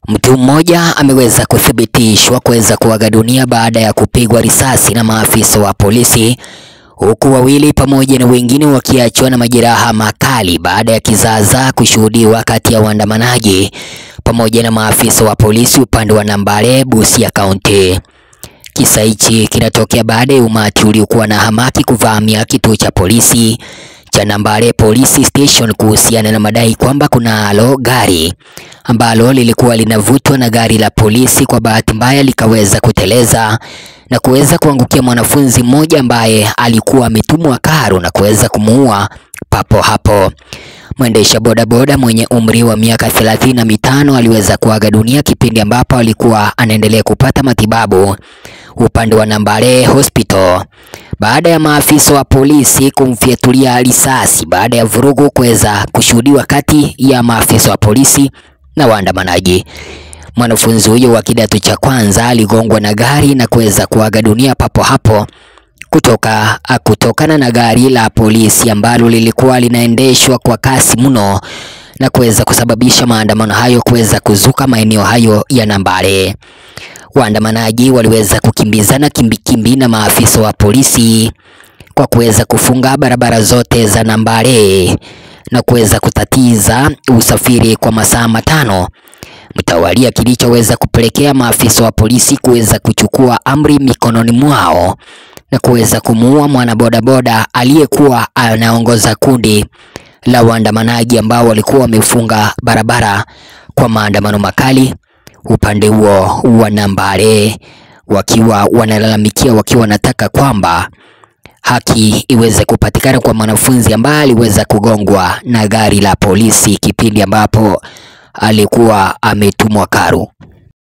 Mtu mmoja ameweza kuthibitishwa kuweza kuaga dunia baada ya kupigwa risasi na maafisa wa polisi, huku wawili pamoja na wengine wakiachwa na majeraha makali baada ya kizaazaa kushuhudiwa kati ya waandamanaji pamoja na maafisa wa polisi upande wa Nambale, Busia County. Kisa hichi kinatokea baada ya umati uliokuwa na hamaki kuvamia kituo cha polisi cha Nambale Police Station kuhusiana na madai kwamba kunalo gari ambalo lilikuwa linavutwa na gari la polisi, kwa bahati mbaya likaweza kuteleza na kuweza kuangukia mwanafunzi mmoja ambaye alikuwa ametumwa karo na kuweza kumuua papo hapo. Mwendesha bodaboda mwenye umri wa miaka thelathini na mitano aliweza kuaga dunia kipindi ambapo alikuwa anaendelea kupata matibabu upande wa Nambale Hospital baada ya maafisa wa polisi kumfyatulia risasi baada ya vurugu kuweza kushuhudiwa kati ya maafisa wa polisi na waandamanaji. Mwanafunzi huyo wa kidato cha kwanza aligongwa na gari na kuweza kuaga dunia papo hapo kutoka kutokana na gari la polisi ambalo lilikuwa linaendeshwa kwa kasi mno na kuweza kusababisha maandamano hayo kuweza kuzuka maeneo hayo ya Nambale. Waandamanaji waliweza kukimbizana kimbikimbi na maafisa wa polisi kwa kuweza kufunga barabara zote za Nambale na kuweza kutatiza usafiri kwa masaa matano mtawalia, kilichoweza kupelekea maafisa wa polisi kuweza kuchukua amri mikononi mwao na kuweza kumuua mwanabodaboda aliyekuwa anaongoza kundi la waandamanaji ambao walikuwa wamefunga barabara kwa maandamano makali upande huo wa Nambale, wakiwa wanalalamikia, wakiwa wanataka kwamba haki iweze kupatikana kwa mwanafunzi ambaye aliweza kugongwa na gari la polisi kipindi ambapo alikuwa ametumwa karo.